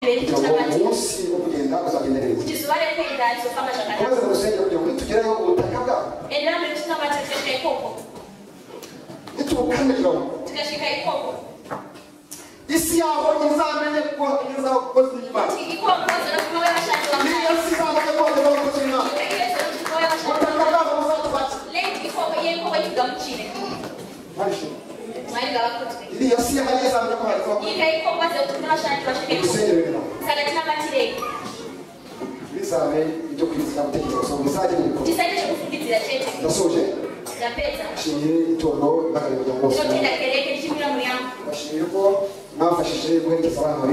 mbere uwo cy'ubutagatifu munsi wo kugenda uzagenda neza ukizubare kwigirayo kama ukomeze takatifu mu rusengero kugira ngo nitugerayo ubutaka bwawe enera mbere cy'ikama cyashika ikoko nitubukaniriraho tugashika ikoko isi yaho izamenye ko igeze aho kukozi y'imana ikoko zara kuba yashanje niyo wambaye si izamenye ko igeze aho kukozi y'imana ubutaka bwabo buzatubake barishima iriya si yaho izamenye ko hari kuba urusengero rero bizabere ibyo kwizira gutekereza ngo muzajye mwikora ndasoje nshimiye itorero n'akarere rya bose bashimiye ko mwafashije guherekeza abana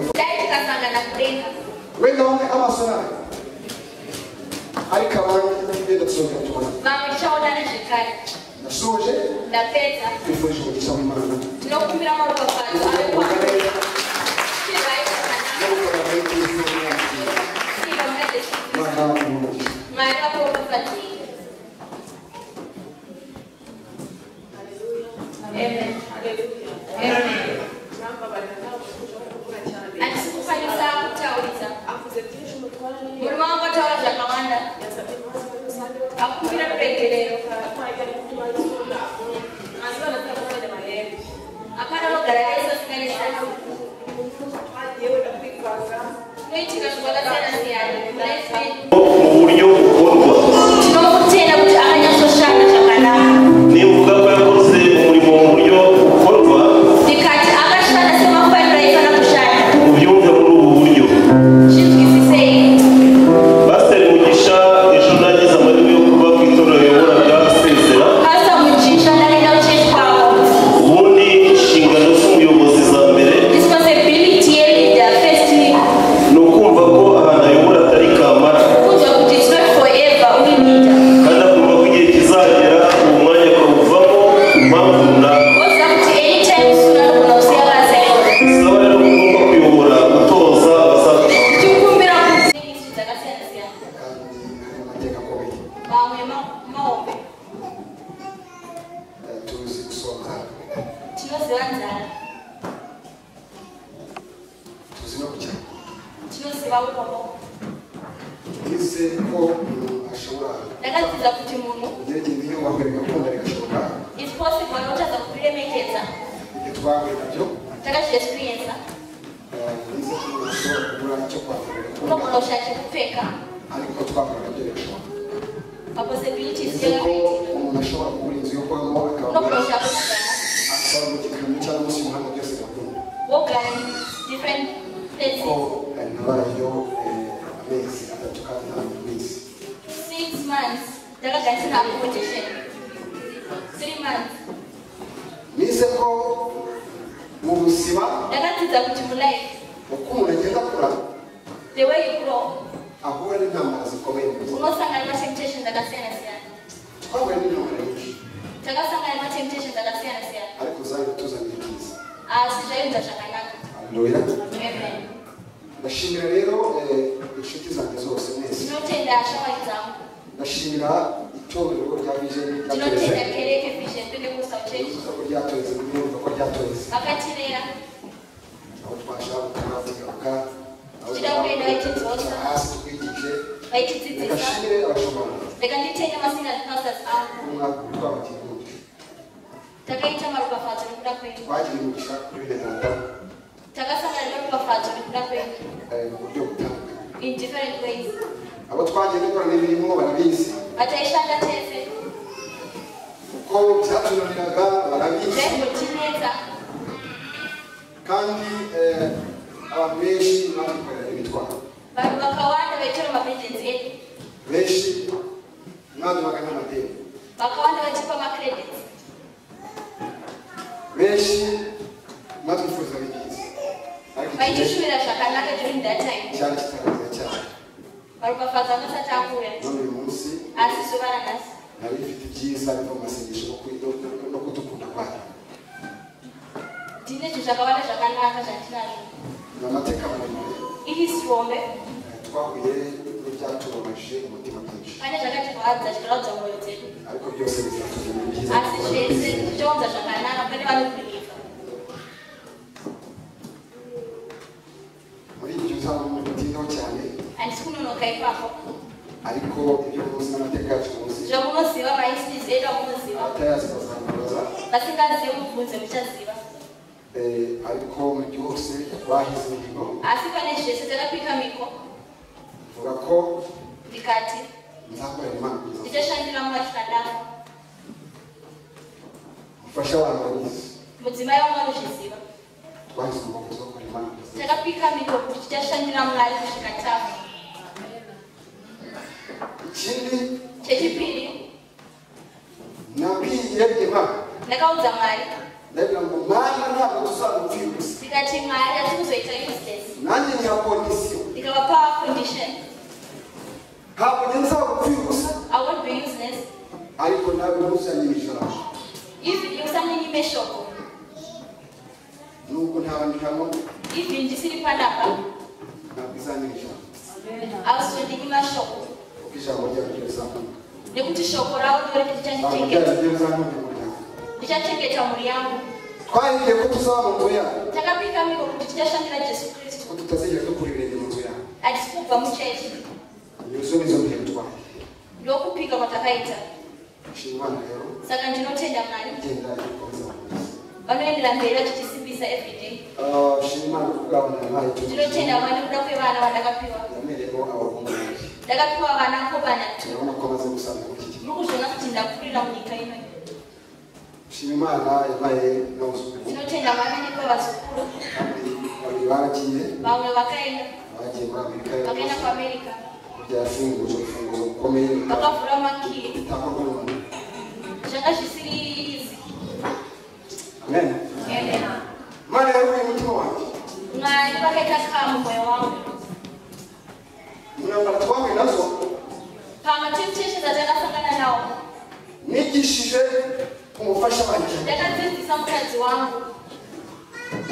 bari wenda bamwe amaso yawe ariko abandi n'ibyo dusohoka tubona ndasoje twifurije umugisha w'imana ubugare n'ubukora muri kristo mwakira imana umugisha Mwaka huu umepatikana. Amen. Amen. Ati sikufanya sawa kutauliza. Muri wangu atawaza kawanda. Akubira mpekelero. Akana logara ya hizo sikani sana. Noitika kukola sana siyani. Naifi. mu buryo bukorwa Tinokutera kuti akanyatsoshanda chakanaka. nibuvuga ko yakoze umurimo mu buryo bukorwa Ndikati akashanda semafanira ifana kushanda. ubyumve muri ubu buryo Chinzwisisei. pasiteri mugisha ejo nagize amahirwe yo kuba ku itorero riyoboraga gusezera Hasa muchinja ndakaenda kuchechi kwavo. ubundi inshingano z'umuyobozi za mbere Responsibility yeli ya first week. ni ukumva ko ahantu ayobora atari kamara Kuja kuti it's not forever uri mita. kandi akumva ko igihe kizagera uwo mwanya akawuvamo ku mpamvu runaka Oza kuti anytime soon anogona kusiya basa iro. bisaba rero kugomba kuyobora gutoza abazakora Tichikumbira kuti isu dzakasiyana siyana. kandi hari amateka akomeye Mamwe ma- mahombe. Eh, tuzi gusoma Tinoziva nzara. tuzi no kujyana Tinoziva utombo. bize ko umuntu ashobora Ndakadzidzira kuti munhu kugerageza iyo wahura bigakunda bigashoboka it's possible anotadza kuriremekedza. ibyo twahuye nabyo Takazviexperiensa. eh, bize ko umuntu ashobora kubura icyo kwambara bigakunda Unogona kushaya chekupfeka. ariko twambara nabyo bigashoboka Maposibilities bize ko yakaita. umuntu ashobora kubura inzu yo kubamo akabura Unogona kushaya kusigana. akaba mu gikamyo cyangwa munsi y'umuhanda byose bigakunda organ, different kuko places. eh, nabayeyo eh, amezi atatu kandi nta minsi Six months, ndakagarisana accommodation. Three months, bize ko mu buzima ndakadzidza kuti mu life, uko umuntu agenda akura the way you grow, ahura n'intambara zikomeye mu buzima unosangana matemptations akasiyana-siyana. twahuye n'intambara nyinshi Takasangana matemptations akasiyana-siyana. ariko zanyu tuzanye ibyiza Asi zvaita zvakanaka. haleluya Amen. ndashimira rero eh, inshuti zanjye zose mwese Tinotenda shamwari dzangu. ndashimira itorero rya bijeni ryatoreze Tinotenda kereke Vision Pentecostal Church. kuko ryatoreze n'umwumva ko ryatoreze Vakatirera. aho twashaka gutaha tugaruka aho Kugira ngo twashaka intoki zose. kugaruka hasi twigije Vaitidzidzisa. ndashimire abashobora Rega nditenge masingers pastors angu. umwaka twabagiye gutyo Takaita maropafadzo nokuda kwenyu. twagiye umugisha kuri benedata takasangana norubafadzo nekuda kwenyu eh, mu buryo butandukanye in different ways abo twagiye dukora n'imirimo barabizi vataishanda tese kuko byatunaniraga barabizi zvaizotinetsa kandi eh, abantu benshi batwikorera imitwaro vanhu vakawanda vaitora mabhenjenzi edu benshi mwadubaga n'amadeni vakawanda vachipa macredits benshi mwatwifuzaga ibyiza ariko igihe vaitishuvira zvakanaka during that time cyari kitageze cyane varopafadzo angasati akuuya none uyu munsi asi zuva ranhasi nari bifite ibyiza biva mu masengesho no kwi- no- no- no kudukunda kwayo ndine zvinhu zvakawanda zvakanaka zvandinazvo ni amateka maremare ihisi rombe eh, twahuye n'ibyatubabaje umutima byinshi pane zvakatirwadza zvikarwadza mwoyo dzedu ariko byose bizatugirira ibyiza asi kuko zvese twabizi. zvichaunza zvakanaka pane vanokudika muri iryo zabo ukayivaho ariko ibyo munsi n'amateka yacu munsi jo munsi wa mayisitizi rero muziba abatayazi bazamubaza basingaziye mukunze muchaziva eh, ariko mu byose bahize ingingo asi pane zvese takapika miko vuga ko ndikati nzakorera imana kugeza ndichashandira mwachikadaro mufasha abantu bagize mudzimai wamaruzviziva twahize ingingo tuzakora imana kugeza takapika miko kuti tichashandira mwari kusvika tavo ikindi chechipiri nabwiye imana ndakaudza mwari ndabwira ngo mana ntabwo tuzamubwira gusa ndikati mwari hati kuzoita useless nanjye nyakondisiyo ndikavapawa condition ntabwo njye nzabubwira gusa i won't be useless ariko nawe ntuzanyimisha if usamenyime shoko nubwo ntabandikamo if ndisiri panapa ntabwo izanyimisha ausondinyima shoko kuko ijambo ryawe ryo rizamuka nekuti shoko ravo ndore ntabwo ryari ndichachengeta ryo rizamuka ndichachengeta mu muryango mhuri yangu twahiye ko tuzaba mu nzu yawe takapika miko kuti tichashandira jesu kristu ko tutazigera dukura ibirenge mu nzu yawe hatisi kubva muchechi inyuzo nizo mbere tubaye ndokupika kwatakaita nshima imana rero saka ndinotenda mwari igenda ikomeza vanoendera mberi vachitisimbisa everyday Ah, nshima imana kubwawe nabaye ndinotenda mwari kuda kwevana vandakapiwa yamereyemo abahungu banjye ndakapiwa vana ko vana t turabona ko amaze gusaza muri iki gihe muri kuzviona kuti ndakurira munyika ino nshima imana yabaye n'abazungu ndinotenda mwari nepa vazukuru babiri babiri baragiye vamwe vakaenda bagiye muri amerika vakaenda yose kuamerica byafunguje urufunguzo rukomeye vakavhura makiri bitakorwa n'umuntu zvanga zvisiri izi amen imana yaruye umutima wanjye mwari vakaita kamu mwoyo wangu intambara twahuye nazo pamwe timucheche dzatakasangana nawo nigishije umufasha wanjye ndakadzidzisa mukadzi wangu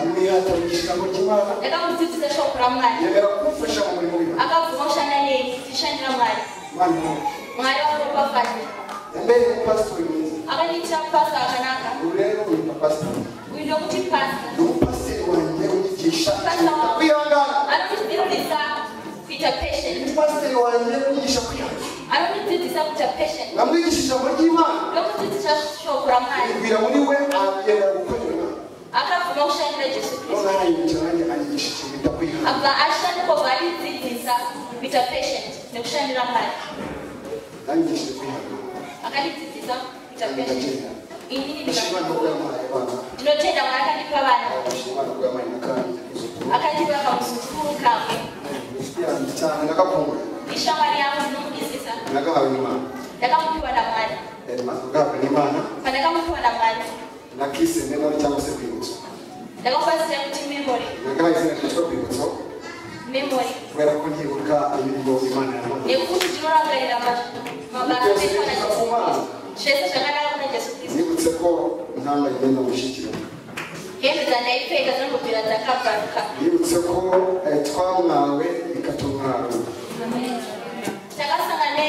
amwihatanishira ngo kimana ndakamudzidzisa shoko ramwari yemera kumufasha mu murimo w'imana akabvuma kushanda neni ndichishandira mwari imana imuha. mwari wakaropafadza yambereye umupasitori mwiza akandiitira mupasa akanaka ubu rero uyu mupasitori uyu ndokuti pasa ni umupasiteri wanjye unyigisha Pastor wawe. kwihangana anokudzidzisa kuita ni pesheni umupasiteri wanjye unyigisha kwihangana anokudzidzisa kuita pesheni namwigisha ijambo ry'imana ndokudzidzisa shoko ramwari yibwira muri we agenda gukorera imana akabvuma kushandira jesu kristu noneho arayibukira nanjye anyigisha ikintu bita kwihangana abva ashanda kobva aridzidzisa kuita pesheni nekushandira mwari yanyigishije kwihangana akandidzidzisa kuita pesheni ndagenda inini ndashima ndika- no kuyamara abana ndinotenda mwari akandipa vana ndashima no kuyamara nakandi kuzukuru akandipa kamusuzukuru kamwe yanjye cyane ndagakunda ishamwari yangu ndinomudisisa nagahawe n'imana ndakamupiwa namwari mazu gahabwa n'imana pandakamupiwa namwari nakise memori cyangwa se kwibutso ndakafasira kuti memori nagahawe izina ryitwa kwibutso memori kubera ko ntibuka imirimo imana yamuhaye nekuti ndinorangarira mabasa ekuona jesu kristu zvese zvakanaka kuna jesu kristu nibutse ko ntanga igenda gushyikirana hembe dzandaipfeka dzinobvira dzakabvaruka nibutse ko eh, twamwawe bikatumwarura takasanga ne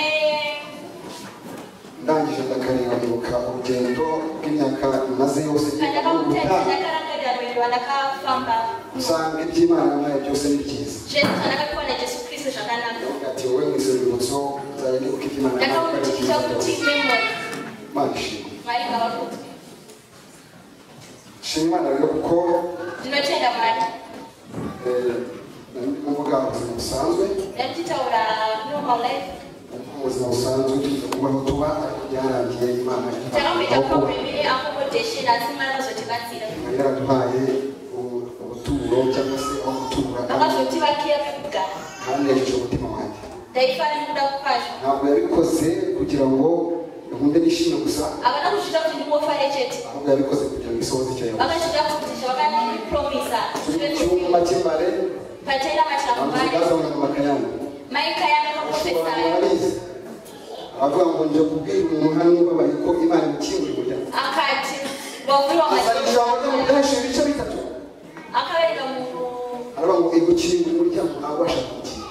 ndangije ndakareba nibuka urugendo rw'imyaka maze yose pandakamutarisa ngiye ndakarangarira mberi vandakafamba usanga iby'imana nayo byose ni byiza zvese zvandakapiwa najesu kristu zvakanaka ati wowe mu izo rwibutso nzajya nibuka iby'imana nayo kandi ndakamutikita kuti byose. memori Imana ishimwe mwari ngavakuti shima imana rero kuko ndinotenda mwari eh, ndi kuvuga ubuzima busanzwe ndakutitaura normal life ubuzima busanzwe tugiye kubaho tuba ariko byarangiye imana takamboita aho kuba. programu yeaccommodation asi mwari vazotibatsira yari yaraduhaye ubu- ubuturo cyangwa se aho gutura vakazotivakira pekugara kandi yahesheje umutima wanjye ndaifara nekuda kwazvo ntabwo yabikoze kugira ngo nkunde nishime gusa havana kuzvita kuti ndingofare chete ahubwo yabikoze kugira ngo isohoze icyo yavuze vakasvika kuti zvavakandipuromisa turi mu cyumba cy'imbare patenda mashamvari amusigaza munyamaka yanyu maika yakaprofesaya ababizi abavuga ngo nje kubwira umuntu hano babaye ko imana ikinga umuryango akati wavuriwa asaba ijambo ryo mu maaa byahesheje ibice bitatu akavereka munhu aravuga ngo igukinga umuryango ntabasha kukinga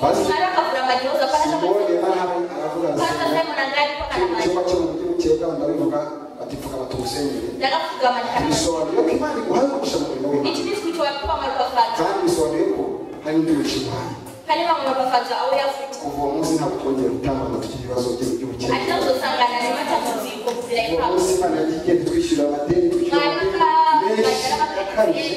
basi mwari akavhura madhioza simoni panaa hano aravuga pasa asanga simon angari pakana icyumba mari cyo mu gihugu cyegana ndabivuga batipfuka batumsengere ndakapfugama ndikana bisobanuye ko imana iguhaye umugisha mu murimo w'imana ndichidisi kuti wapiwa mari kwafata kandi bisobanuye ko hari n'undi mushimana kandi bamwe bagafata aho yafite kuva uwo munsi ntabwo twongera gutangana tukiri ibibazo by'ubukene ati ntabwo usangana nyuma cy'amuziko kuzira uwo impamvu munsi imana yagiye twishyura amadeni twishyura amadeni menshi akabije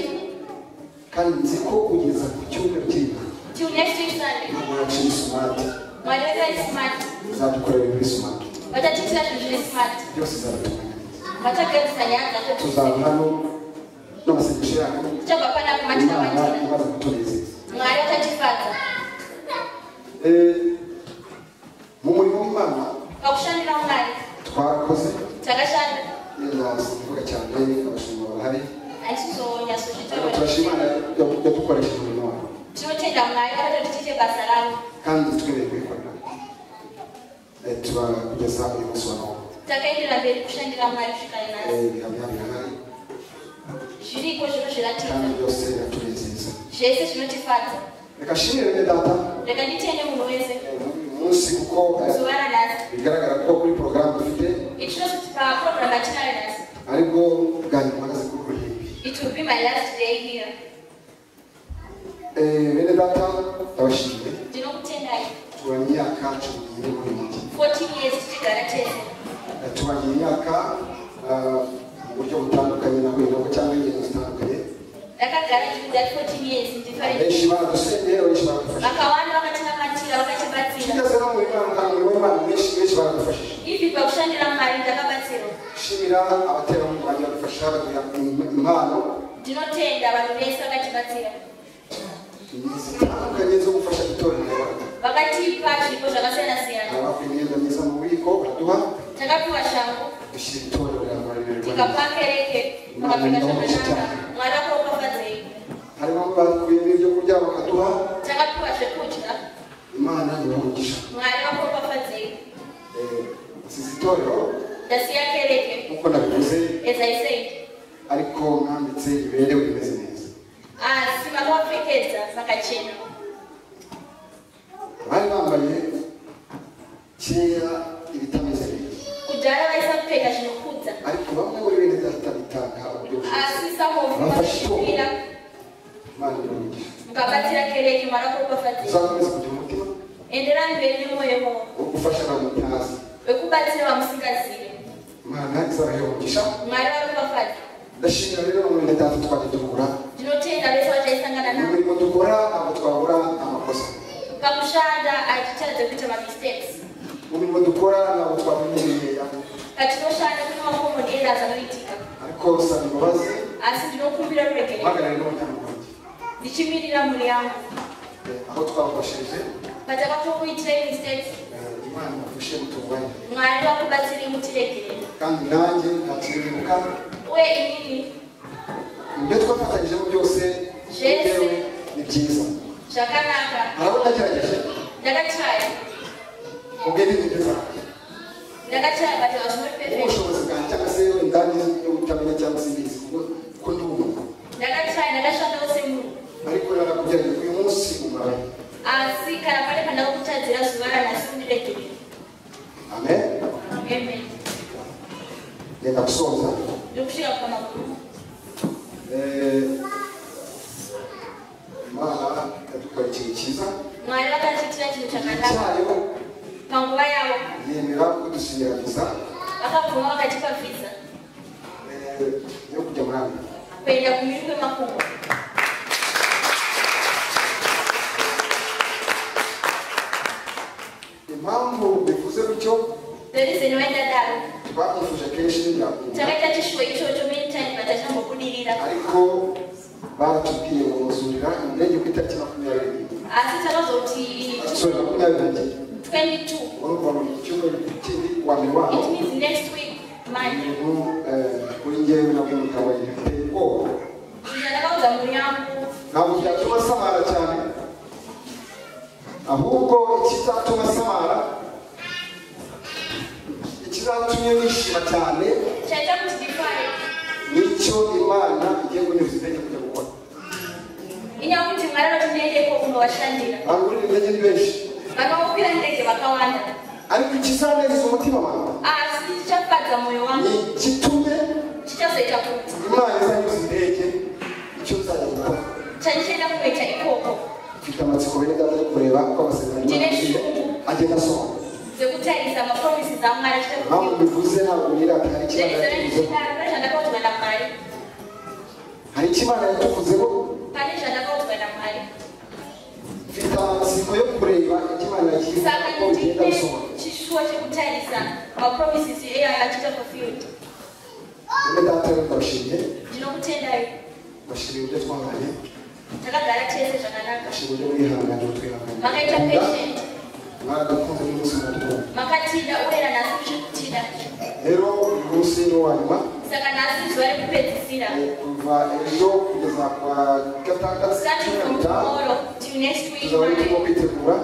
kandi nzi ko kugeza ku cyumweru kiri imbere till next week sunday ntabwo isumati mwarimu ari smart nzadukorera ibiri sumati batatitira tujure smart byose zaratunganya neza batakabisanya gato tuzaba hano n'amasengesho yanyu cyo papa na kumati na imana mati imaze kutunezeza mwari atakifata Eh, mu murimo w'imana bagushanira umwari twakoze tagashana ndavuga cyane abashumba barahari antizo nyasoje Ariko tabara turashima Imana yadukoresheje umurimo wayo cyo cyenda mwari atatitije basalamu kandi twemereye kuyikorera Eh, tubageza uyu munsi wa none takaendera mberi kushandira mwari kushikana nasi Eh, ibihamya birahari zviriko zvino kandi zviratiza byose biratunezeza zvese zvinotifadza reka nshimire bene data reka nditende munhu wese eh, muri uyu munsi kuko eh, zuva ranhasi bigaragara ko kuri porogaramu dufite itinoti papurogiramu atinayo nhasi ari bwo bwa nyuma akazi k'uruhimbi it will be my last day here Eh, bene data ndabashimiye ndinokutendai tuba imyaka cumi n'ibiri muri iyi minsi 14 years tichigara tese tubagira imyaka ah, mu buryo butandukanye nakwirwa cyangwa ingendo zitandukanye ndakagara nzvimbo dzati 14 years ndifarei benshi baradusengera benshi baradufasha vakawanda vakatinakatira vakatibatsira tigeze no mu Imana nta muntu w'Imana benshi benshi baradufashije ivi pakushandira mwari ndakabatsirwa nshimira abaterankunga badufasha baduha im- impano ndinotenda vanhu vese vakatibatsira zitandukanye zo gufasha itorero ry'Abayuda. vakatipa zvipo zvakasiyana siyana abaha imyenda myiza mu bubiko baraduha takapiwa shangu dushyira itorero ry'Abayuda. tikapa kereke pakapika zvakanaka mwari akaropafadzei harimo bakuyemo ibyo kurya bakaduha takapiwa zvekudya imana ibamugisha mwari akaropafadzei Eh, nsize itorero ndasiya kereke nk'uko nabivuze as i said ariko mwanditse iberewe imeze neza asi vakavapfekedza vakachena bari bambaye kera ibitameze neza kudhara vaisapfeka zvinokudza ariko bamwe muri bene data bitanga uburyo bwiza asi samovu vakazvipira imana ibamugisha mukabatsira kereke mwari akaropafadzei uzakomeza kugira umutima enderani mberi nemwoyo mavo wo gufasha abantu utazi wekubatsira vamusingazivi imana izabaheho umugisha mwari varopafadza ndashimira rero bamwe bene data twaje dukura ndinotenda vese vachaisangana navo imirimo dukora ntabwo twabura amakosa pakushanda hatitaradze kuita mamistakes mu mirimo dukora ntabwo twamenyereye patinoshanda kune makomo neera dzanoitika ariko saba imbabazi asi ndinokumbira ruregerero uhagarare n'umuryango wanjye ndichimirira mhuri yangu Eh, aho twabafashije patakatokuitirai mistakes eh, imana ibafashe mutunganye mwari vakubatsiri mutiregerere kandi nanjye ntakiruhuka uye inini ibyo twafatanyijemo byose Byese. yewe ni byiza zvakanaka harabo ndagerageje ndakachaya ubwe n'ibintu ndakachaya kataura zvinori pefect ubushobozi bwanjye cyangwa se indani yo kutamenya cyangwa se ibizi kuko kuko ndi umuntu ndakachaya ndakashandawo semunhu ariko narakubwira ngo uyu munsi ubaye asi kana pane pandakakutadzira zuva ranhasi kundiregerere amen amen reka gusoza ndiri kusvika kwamakuru Eh, imana yadukora ikintu cyiza mwari vakatiitira chinhu chakanaka icyayo panguva yavo yemera kudusinyira viza vakabvuma vakatipa vhiza eh, yo kujya muri amerika kuenda kumiri kwemakumbo impamvu bivuze bityo dorizeni vaindadaro twamufuje kenshi ntibyakunda takaita chishuwo ichocho many time vatachambobudirira ariko baratubwiye ngo muzurira indege ku itariki makumyabiri n'imwe asi takazwa kuti sorry makumyabiri n'ebyiri 22 urumva mu cyumweru kindi wa mbere waho it means next week monday ibintu eh, kuri njyewe nabwo bikaba bifite ubwoba izvi ndakaudza mhuri yangu ntabwo byatuma samara cyane ahubwo ikizatuma samara ikizatumye nishima cyane chaita kuti ndifare nicyo imana igiye kunyuza intege kujya gukora inyakuti mwari vati ndiendeko kunovashandira abantu muri iyi ndege ni benshi vakakwira ndege vakawanda ariko ikizanezeza umutima wawe asi chichafadza mwoyo ni wangu igitumye chichazoita kuti imana izanyuza indege icyo uzajya gukora chanichienda kungoita ikoko mfite amatsiko bene data yo kureba uko amasezerano y'Imana agenda- agenda asohoka nze guteereza amapromisi za mwari afite ku ntabwo gihugu bivuze ntabwo nirata hari nze ikibazo nze nze ijana ko tugana mwari hari ikibazo yatuvuzeho kandi ijana ko tugana mwari mfite amatsiko yo kureba ikimana kiza saka uko bigenda nitinde bisohoka kishuwa cyo guteereza amapromisi ziyo yakita fulfilled bene data yo ndabashimiye ndino gutendayo ndabashimiye ibyo twabanye ndakagara cyese ijana naka ndabashimiye uburyo mwihangane mutwihangane makaita patient mwaradukunze n'umunsi muradukunze makatinda uhera nasi uje gutinda rero uyu munsi ni uwa nyuma saka nasi zuva riri kupedzisira Eh, kuva ejo kugeza kwa gatandatu starting cumi na from bitanu tomorrow till next week tuzaba turimo Monday, kwitegura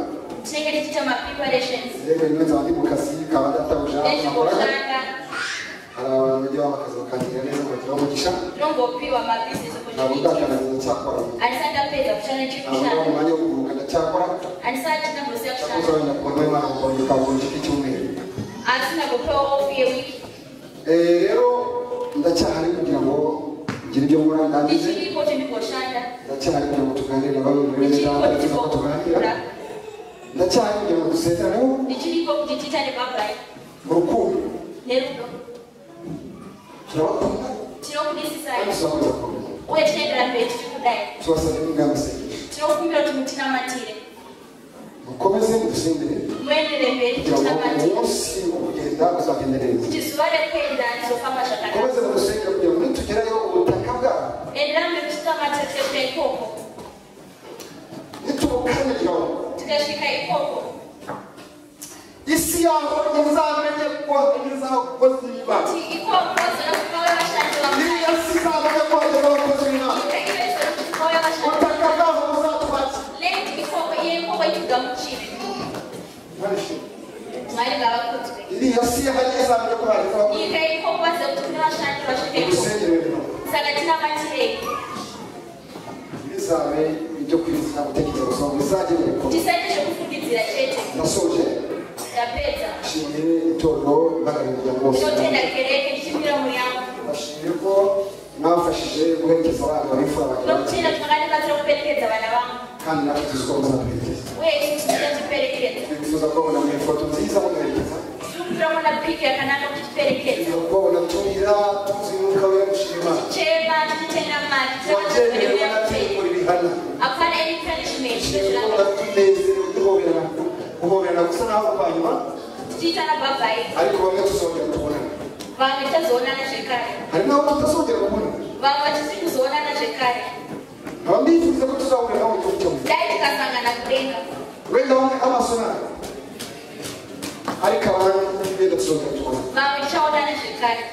tinenge tichiita mapreparations rero nyine nzaba ndi mu kazi kaba databuja nakoraga nezvekushanda hari abantu bajya bamakaza bakagira neza bakagira umugisha rongopiwa mabhizinesi ntabwo opportunities ndakananiza cyakora handisati apedza kushanda ntabwo ndabona ndichikushanda umwanya wo kuruhuka ndacyakora handisati tinambosiya cyakoze kushanda wenda kubona imana mbonye kabuze k'icyumweru handisina kupewa ofu yewiki Eh, rero ndacyahari kugira ngo ngire ibyo nkora ndangize ndichiripo chendikoshanda ndacyahari kugira ngo tuganire na bamwe muri bene ndichiripo data tuza ko tuganira ndichikokura ndacyahari kugira ngo dusezaneho ndichiripo kuti tiitane bhabhai mu rukundo nerudo turabakunda tinokudisisai kandi turakomeza kubakumira uye tichiendera mberi tichiri kudai tubasabye n'ingamba z'Imana. tinokumbira kuti mutinamatire mukomeze mudusengere muendere mberi kugira ngo mutinamatire umunsi wo kugenda uzagende neza kuti zuva rekuenda rizofamba zvakanaka mukomeze mudusengere kugira ngo nitugerayo ubutaka bwabo endera mberi tichinamatira tichekuda ikoko nitubukanyagiraho tukasvika ikoko isi yaho izamenye ko igeze abakozi b'imana kuti ikoko zona kukauya vashandi vamwari iriya si izamenye ko igeze abakozi b'imana nyika ive zona kuti kwauya vashandi ubutaka bwabo buzatwatsa leti ikoko iye ikoko ikugamuchire mwari ngavakudzwe iriya si hari izamenye ko bageze abakozi nyika ikoko vaziva kuti kune vashandi vasvika ikoko udusengere rero saka tinamatirei ntibizabe ibyo kwifuza gutekereza gusa ngo bizagere kure tisaite zvekufungidzira chete nasoje tapedza nshimiye itorero n'abirinda bose tinotenda kereke tichipira muryango bashimiye ko mwafashije guherekeza abana babifura bagira tinotenda kuti makatibatsira kuperekedza vana vangu kandi natwe tuzi ko muzaduherekeza uye isusu tichatiperekedza twifuza kubabona mu ifoto nziza muduherekeza tiri kutora muna piki yakanaka kuti tiperekedza ubona turira tuzi umwuka we gushima tichema tichitenda mari wagenewe tichaaeuya n'ategura ibihana hapana any punishment ushimiye ko tunezerewe duhoberana guhoberana gusa naho kwa nyuma tichiitana bhabhai ariko bamwe tuzongera tubonana vamwe tazoonana zvekare hari n'abo tutazongera kubonana vamwe tisiri kuzoonana zvekare nkaba mbifuriza ko tuzahura nawe igihugu cyose dai tikasangana kudenga wenda bamwe amaso nawe ariko abandi benda tuzongera tubonana vamwe tichaonana zvekare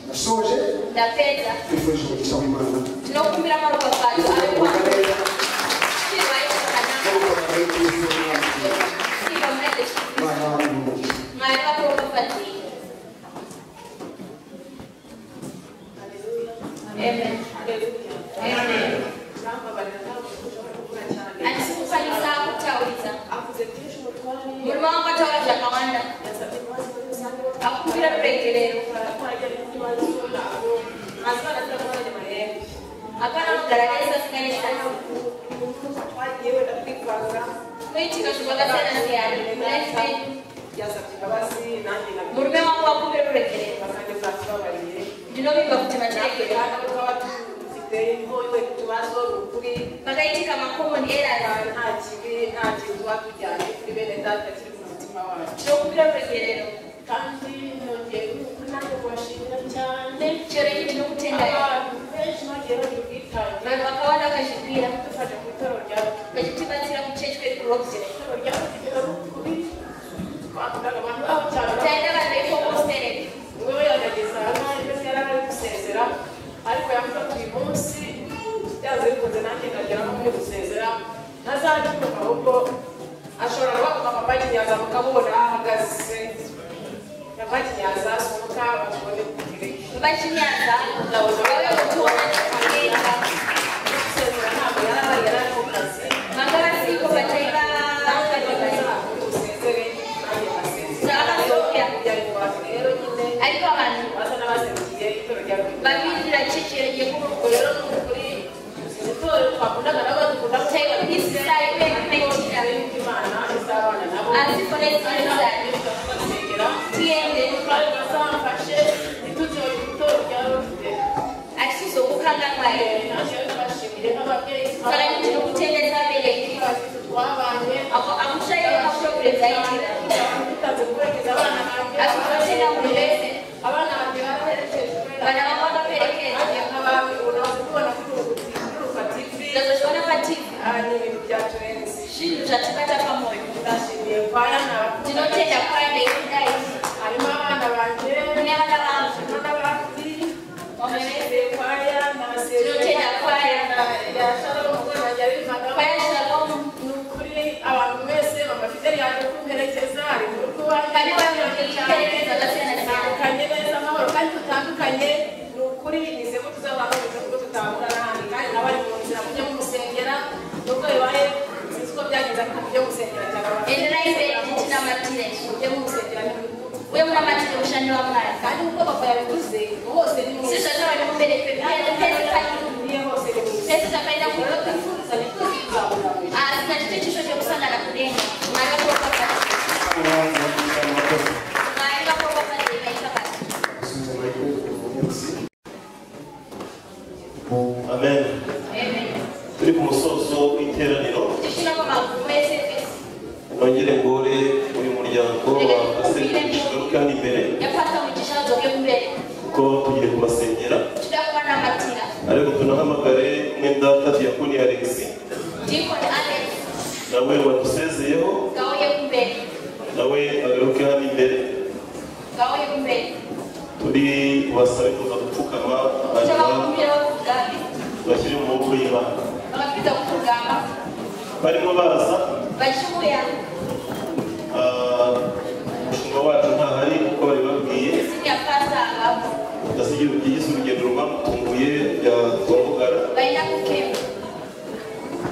nasoje ndapedza twifurije umugisha w'imana tinokumbira maropafadzo ave kwako Kuganira, chirwai no zvakanaka gukomera muri Kristo w'Imana. kuiva muna jesu Imana yawe ni umugisha. mwari vakaropafadzei amen amen handisi kukwanisa kutauridza murume wangu ataura zvakawanda akumbira ruregerero hapana kugara nesasinganisana kuitika zvakasiyana siyana munaife murume wangu akumbira ruregerero ndinovimba kuti vatiregerero pakaitika makomoni errors tinokumbira ruregerero kandi nongera umunani kubashimira cyane chero ichi ndinokutendai abantu benshi bagiye bagira ubwitange vanhu vakawanda vakazvipira badufasha ku itorero rya vachitibatsira kuchechi kwekurobzere itorero rya kugera rukuri twakundaga abantu babo cyane taenda vanhu veikokostereka umwe we yagageza hano ndetse yari ari gusezera ariko yavuga ko uyu munsi byanze bikunze nanjye ndagera nko muri gusezera ntazajya ahubwo ashobora no kuva papa kinyaza mukamubona ahahagaze papa kinyaza asuka bashobore kugira iki vachinyaza vauya kutoona nekutenga gusezera ntabwo yari ari yari ari mu kazi vanga vasiko vataiva aiva vanhu vamirira chechi yekukoero Thank you. taivaisisai azi foresi zanjye tuyende ashyize ubuhanga bwawe sarangije no gutendeza bereke aho amushaye aho perezida akikosera buri wese bana baba bakaperekeza ndazoshobora patifu shindu zvatibata pamoyo ndinotenda kwaende kudai harimo abana banjye kune vana vangu harimo n'abandi bashize kwaya n'abasezerano ndinotenda kwaya ya shalomu ubona yarimagamo kwaya shalom ni ukuri abantu mwese bamufite ryaje kumuherekeza ari mu rukuba Kandi bamubwiye iperereza dutandukanye neza amahoro kandi dutandukanye ni ukuri nize ko tuzabanza kuko tutahura n'ahandi kandi nawe ari mu nzira mujye mumusengera nubwo bibaye sinzi uko byagenze ariko mujye mumusengera cyane enderai mberi titinamatire mujye mumusengera ni ukuri uye munamatire mushando wamwari kandi nk'uko papa yabivuze hose ni mu si zvacho vari mubereke pese pese pairi niye hose ni mu nzira pese takaenda rero kuroka twifuza ni ko tuzabona mu ijuru asi nachito chisvo chekusangana kudenga mwari vakoropafadzei mwari vakoropafadzei vaita basa amen turi ku musozo w'iteraniro tichina kwamagumo ese pese nongere ngore uyu muryango wa asengesho kandi imbere yapata mugisha udzoke kumberi kuko tugiye kubasengera tida kubanamatira ariko tunahamagare mwenda diyakoni alegisi dikoni alex nawe wadusezeyeho ngauye kumberi nawe agaruke hano imbere ngauye kumberi turi bubasabe kuza gupfukama hanyuma tavakumbira vakugambe bashyire mu maboko y'imana vakapedza kukugamba barimo baza vachiuya ah, umushumba wacu ntahari kuko bari babwiye siniya pasa avapo ndasigira byigize urugendo rwamutunguye bya rwamugara vaenda kukemba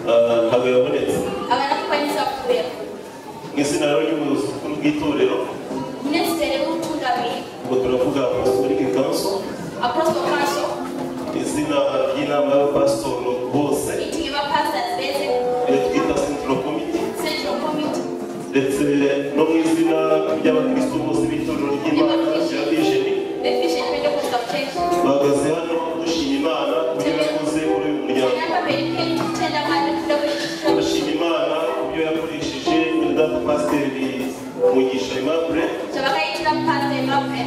Ah, ntabwo yabonetse havana kukwanisa kuuya mu izina rero ry'ubuyobozi bukuru bw'itorero minisita rekutungamiri ubwo turavuga apostolic council apostle council izina ry'inama y'abapasitori bose meeting yabapastors bese iyo twita central committee central committee ndetse no mu izina ry'abakristo bose b'itorero ry'imana rya bisheni the vision pentecostal church bahagaze hano dushima imana kubyo yakoze muri uyu muryango inamba mberi kenti kutenda mari kuda kuchichona turashima imana kubyo yakoresheje mudada pasiteri mugisha aimable zvavakaitira pasta yemabwe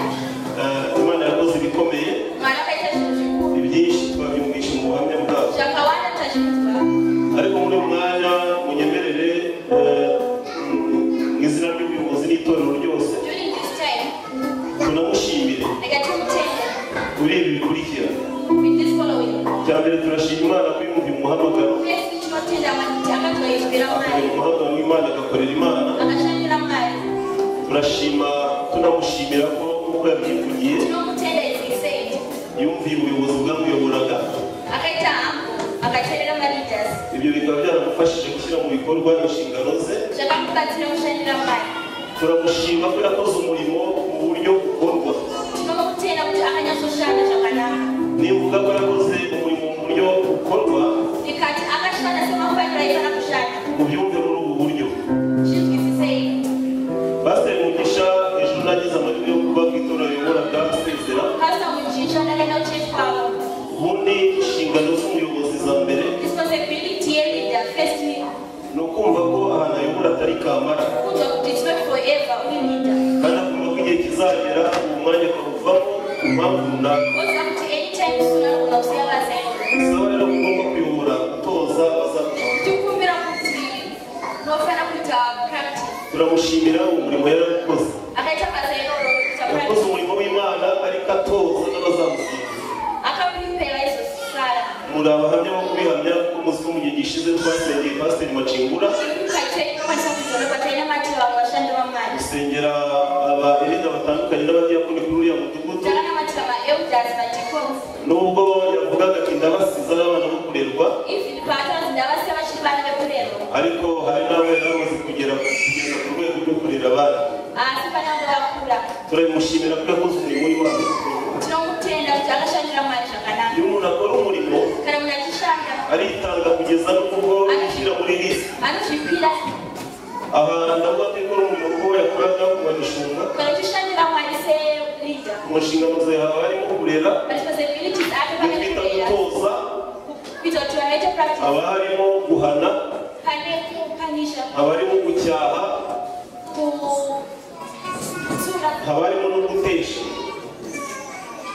imana yakoze ibikomeye mwari akaita zvinhu zvikuru ibyinshi twabyumvisha mu buhamya bwabo zvakawanda tazvinzwa ariko muri uyu mwanya munyemerere eh, mu izina ry'ubuyobozi n'itorero ryose during this time tunamushimire ndakatimutenda kuri ibi bikurikira with this following cya mbere turashima imana ko yumva umuhamagaro Yesu tinotenda maniti akatoimbira akorera mwari umuhamagaro w'imana agakorera imana akashandira mwari turashima tunamushimira ko nk'uko yabyivugiye tinomutenda izisei yumviye ubuyobozi bwamuyoboraga akaita hambu akateerera maleaders ibyo bikaba byaramufashije gushyira mu bikorwa inshingano ze zvakamubatsira kushandira mwari turamushima ko yakoze umurimo mu buryo bukorwa tinomutenda kuti akanyatsoshanda zvakanaka nivuga ko yakoze umurimo mu buryo bukorwa ndikati akashanda semafaniro aifana kushanda ubyumve muri ubu buryo zvinzwisisei pasiteri mugisha ejo nagize amahirwe yo kuba ku itora ayobora bwa sezera pasita mujicha ndakaenda kuchechi kwavo ubundi inshingano z'umuyobozi za mbere responsibility yeleader first ni ukumva ko ahantu ayobora atari kamara kunzwa kuti it's not forever uri leader kandi akumva ko igihe kizagera uwo mwanya akawuvamo ku mpamvu runaka oziva kuti anytime soon anogona kusiya vazaini bisaba rero kugomba kuyobora gutoza abazakuba tikumbira kuti unofana kuita practice turamushimira umurimo yarakoze akaita basa iroro kuita yakoze practice umurimo w'imana ariko atoza n'abazamusiga akakuripera izosara muri abahamya bo kubihamya ko muzi ko mu gihe gishize twasengeye pasiteri macingura ikakwanisa kuzora kwataina mati vamwe vashandi vamwari gusengera abahereza batandukanye n'abadiyakoni kuri uriya mudugudu takana matira maelders madicons nubwo yavugaga ati ndabasiza n'abana bo kurerwa even paatanzi ndavasiya vachiri vana vekurerwa ariko hari n'abo yari amaze kugera kugeza ku rwego rwo kurera abana asi vanango vakura turamushimira ko yakoze umurimo w'iwabo tinomutenda kuti akashandira mwari zvakanaka iyo umuntu akora umurimo kana munhu achishanda aritanga kugeza n'ubwo yishyira muri lisi anozvipira aha ndavuga ko ikora umurimo uwo yakoraga kubagishinga Politicians are my same leader. mu nshingano zawe haba harimo kurera Responsibilities are the kwita players. gutoza Kujitolea practice. haba harimo guhana Hane kupanisha. haba harimo gucyaha Ku sura. haba harimo no gutesha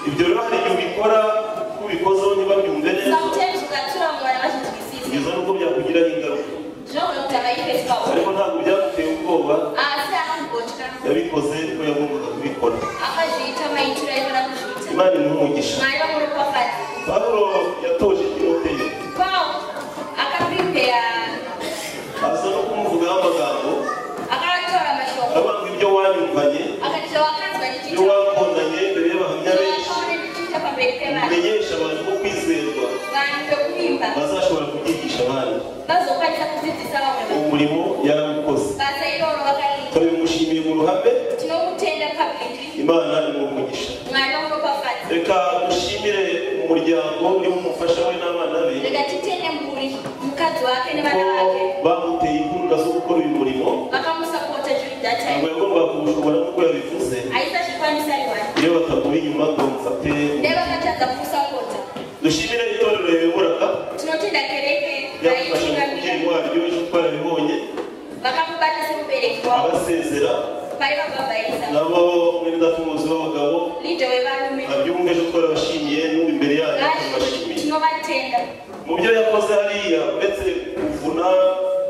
ibyo rero hari igihe ubikora ubikozeho niba byumve neza Sometimes ukatura mwana bashitikisi. kugeza n'ubwo byakugiraho ingaruka Jomwe mtabaike kwa. ariko ntabwo byaguteye ubwoba Asa kugochka. yabikoze ko yagombaga kubikora Akajita maitura ibara kushita. imana imwumugisha Mwana mwe kwa fati. pawulo yatoje timoteyo Kwao akaprepare aza no kumuvugaho amagambo akaratora amashoko aravuga ngo ibyo wanyumvanye akajya wakanzwa ibyo n'igice wakundanye imbere y'abahamya benshi wakabona n'igice pambere k'abana umenyesha abantu ko kwizerwa bantu kuhimba bazashobora kubyigisha abandi bazokwatisa kuzitiza bamwe umurimo yaramukoze baza iroro bakariye turabimushimiye mu ruhame tinokutenda kabiri imana imwumugisha mwana w'umupafati reka dushimire umuryango urimo umufasha we n'abana be reka titende mburi mukazi wake ne ko bana bake bamuteye imbunda zo gukora uyu murimo bakamusapota juri ntabwo datime yagombaga kubushobora nk'uko yabivuze ahita shikwanisa riwani iyo batakuri inyuma ngo mufate naye bakataza kumusapota dushimire itorero riyoboraga tinotenda kereke ryafashe mu mubyeyi nayitungamira waryo ejo twarabibonye bakamubatisa muberekiwao abasezera bari bababayisa nabo mwene data umuyobozi w'abagabo lido webalume abyumva ejo twarabashimiye n'ubu imbere yanyu turabashimiye tinovatenda mu byo yakoze hariya uretse kuvuna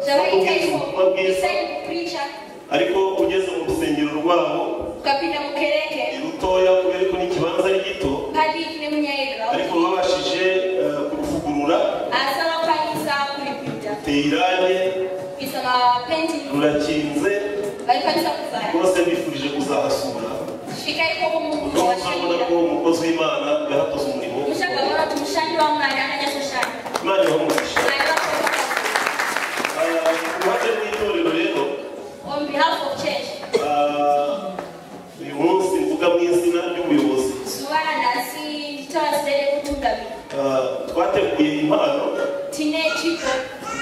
no kubwiriza ubutumwa bwiza zvavaisaiko kupricha ariko ugeze mu rusengero rwabo ukapinda ni mukereke rutoya kubera ko n'ikibanza ari gito padiki nemunyaegra ariko babashije eh, kuruvugurura asi vakwanisa kuripinda ruteye irange kuisa mapendi rurakinze vaikwanisa kuvhara rwose bifurije kuzahasura svika ikoko munhu urabona ko washaira umukozi w'imana yahatoze umurimo muchagaona kuti mushandi wamwari akanyatsoshanda imana yamugisha mwari vakoo uruhande rw'itorero rero on behalf of church ah, uyu munsi mvuga mu izina ry'ubuyobozi zuva ranhasi nditarazidere kutungamira Ah, twateguye impano tine chipo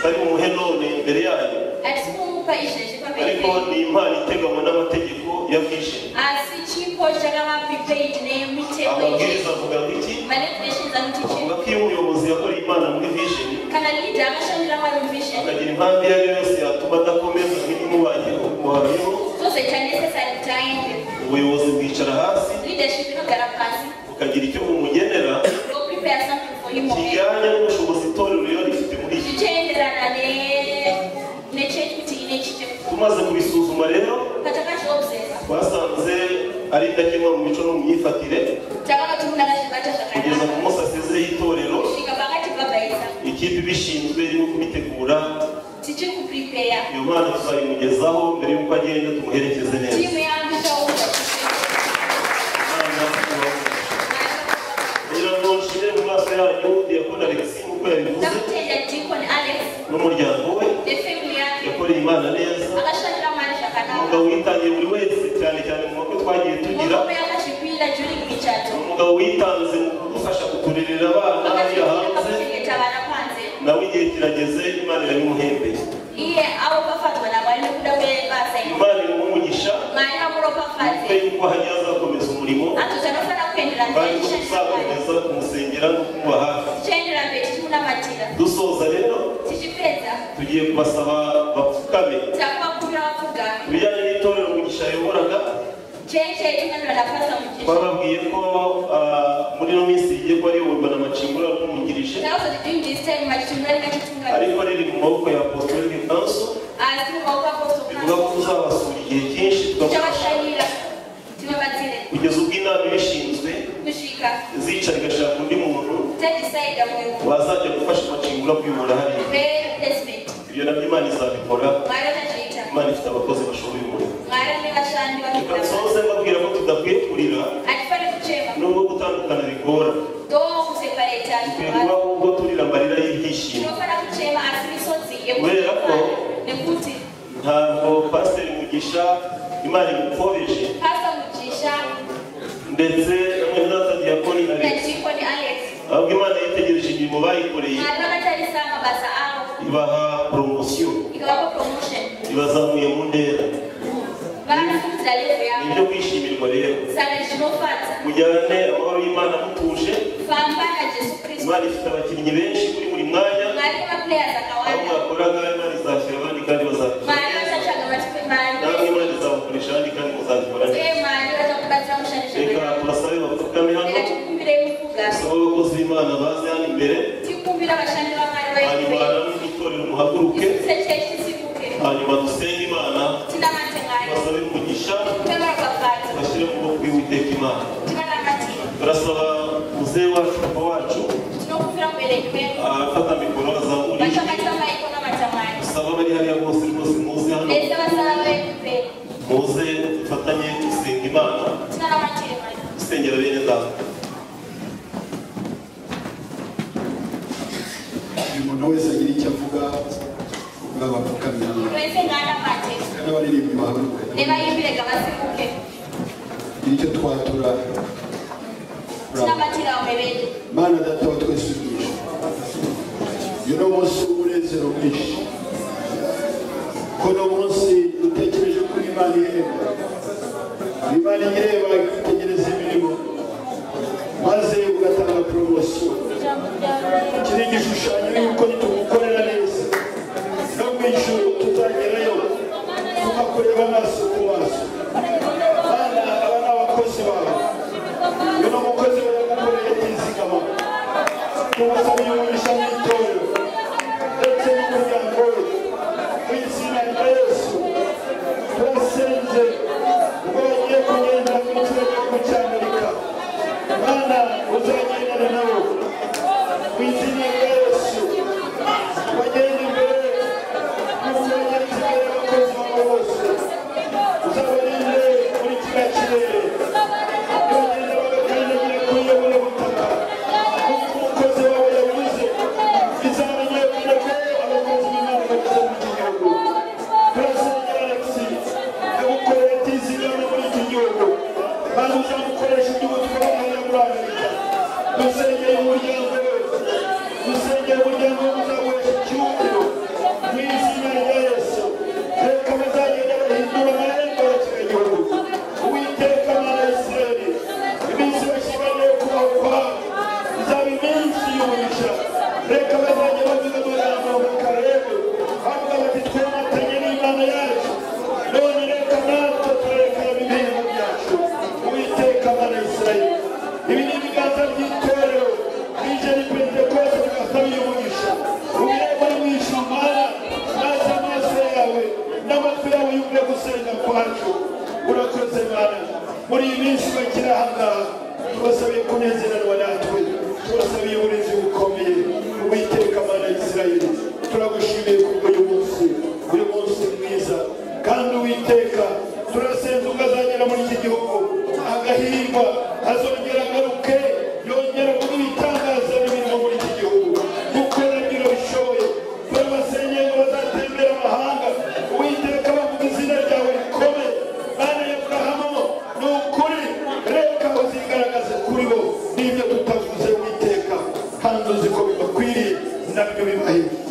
bari mu muhenone imbere yanyu hatisi kumupa izvezvi pamberi ariko penyu ni impano iteganwa n'amategeko ya vision asi chipo chakavaprepaid nemitemo yechechi amabwiriza avuga ngo iki manipulations avuga anotician ko iyo umuyobozi yakoreye imana muri vision kana lida akashandira mwari muvision akagira impamvu iyo ari yo yose yatuma adakomeza nk'ibimubayeho mubayeho zozoita necessary kuti aende ubuyobozi bwicara hasi leadership inogara pasi bukagira icyo bumugenera oprepare something for him already. kijyanye n'ubushobozi itorero riba rifite muri iki zvichienderana ne- nechechi kuti ine chicho tumaze kubisuzuma rero patakazviobserva twasanze ari indakemwa mu mico no mu myifatire takaona kuti munhu akazvibata kugeza ku zvakanaka munsi asezeho itorero kusvika pakatibhabhaisa ikipe ibishinzwe irimo kubitegura tichiri kuprepare iyo mwana tuzayimugezaho mbere y'uko agenda tumuherekeze neza timu yangu ichauza Imana ibahe. rero ngo nshire mu maso yanyu diyakoni alexi nk'uko yabivuze ndakutenda dikon alex n'umuryango we nefamili yake yakoreye imana neza akashandira mwari zvakanaka umugabo witangiye buri wese cyane cyane mu makwe twagiye tugira murume yakazvipira during michato umugabo witanze mu kudufasha kuturerera abana hariya hanze akazvipira vana panze nawe igihe kirageze imana irabimuhembeye iye aropafadzwa namwari nekuda kwebasa iri imana irumugisha mwari kuko amuropafadze yuko hajya hazakomeza umurimo atoti anofanira kuendera kandi mberi ko tuzakomeza kumusengera no kumuba hafi tichaendera mberi tichimunamatira dusoza rero tichipedza tugiye kubasaba bapfukame takuvakurira vapfugami ibijyanye n'itorero mugisha yayoboraga cheche yetunganira napasa mujesu twababwiye ko ah, muri ino minsi rigiye kuba riyoborwa na macimbura yarumwungirije takuti during this time machitungarika chitungamira ariko riri mu maboko ya apostolic council asi bivuga mumaukapotokana ko tuzabasura igihe cyinshi tugafasha tichavatsayira tivabatsire kugeza ubwo inama ibishinzwe kusvika zicara igashaka undi muntu tadisaida mumwe wazajya gufasha amacingura kuyobora hariya replacement ibyo nabyo imana izabikora mwari atazviita imana ifite abakozi bashoboye umurimo mwari ane vashandi reka vakuzaa dusoze mbabwira ko tudakwiye kurira hatifani kuchema nubwo gutandukana bigora do kusepareta dukwiye kuba ubwo turira amarira y'ibyishimo tinofana kuchema asi misodzi Werako. nekuti ntabwo pasiteri mugisha imana imupfobeshe pasa mugisha ndetse n'umwenda diyakoni ari natikoni alex ahubwo imana yitegereje imirimo bayikoreye mwari vakatarisa mabasa avo ibaha poromosiyo ikavapo promotion bazamuye mu ntera barakubitira rero ni yawe ibyo kwishimirwa rero sanira inofata mujyane amahoro y'imana mutuje famba na jesu kirisito imana ifite abakinnyi benshi kuri buri mwanya mwarimu wa players aho akawanda mwakora ngaho imana izashyira abandi kandi bazakora mwarimu acacaga amakipe namwe mwarimu imana izabakoresha abandi kandi muzabikora neza ye mwarimu acakubatira mushanisha reka turasabe bapfukame hano reka tikumbire y'umufuga tusabe abakozi b'imana baze hano imbere tikumbire abashani b'amwarimu hanyuma we namwe itorero muhaguruke igice cye kisibuke hanyuma dusenge imana tinamate mwarimu basabe umugisha twebara gafata bashyire mu maboko y'uwiteka imana tibara matino turasaba muzehe wacu papa wacu tinokuvira mubereki we afata mikoro azamura ijwi bashakatira maiko n'amatamari dusaba abari hariya bose rwose muze hano mbese basaba be muze dufatanye gusenga imana tinaramatire maiko dusengera bene data buri muntu wese agira icyo avuga kugira ngo apfukamire twese mwanamate n'abaririmbyi bahaguruka nebayimbirega basibuke gira icyo twatura tinamatira wamebeje mana data wa twese ubwishyu uyu ni umunsi w'umunezero mwinshi kuno munsi dutekereje kuri imana ireba imana ireba itegereza imirimo maze ugatanga poromosiyo iki ni igishushanyo y'uko tumukorera neza no mu ijuru tutagerayo tukakureba amaso ku maso bana aba ni abakozi bawe uyu ni umukozi wawe ukorera yizigama tumusaba umugisha mu itorero ndetse n'umuryango we mu izina rya yesu turasenze ubwo bagiye kugenda mu gihugu cy'amerika bana uzagendane nabo mu izina rya yesu bagende imbere y'uko bagenzi bawe abakozi babo bose uzabarinde muri kiriya kirere Uwiteka Mana ya Isirayeli iminsi bashimaniye kuba kwa izaba iminsi y'umugisha reka bazajya bavuga amagambo bakarebe bavuga bati twamatanye n'imana yacu none reka natwe turekera imibereho byacu uwiteka mana ya isirayeli ibi ni ibiganza by'itorero rije rikwiriye kose tugasabiye umugisha ubireba mu ijuru mana maze amaso yawe n'amatwi yawe yumve gusenga kwacu urakoze mana muri iyi minsi bakiri ahangaha tubasabiye kunezererwa natwe tubasabiye uburezi bukomeye uwiteka mana ya isirayeli turagushimiye kuko uyu munsi uyu munsi mwiza kandi uwiteka turasenze ukazagera muri iki gihugu agahirwa azongera agaruke yongera kuba ibitangaza n'imirimo muri iki gihugu gukora ibyo bishoboye turabasenyeye ngo bazatembere amahanga uwiteka bavuga izina ryawe rikomeye mana ya aburahamu ni ukuri reka uzigaragaze kuri bo n'ibyo tutavuze witeka kandi uzi ko bibakwiriye nabyo bibahiye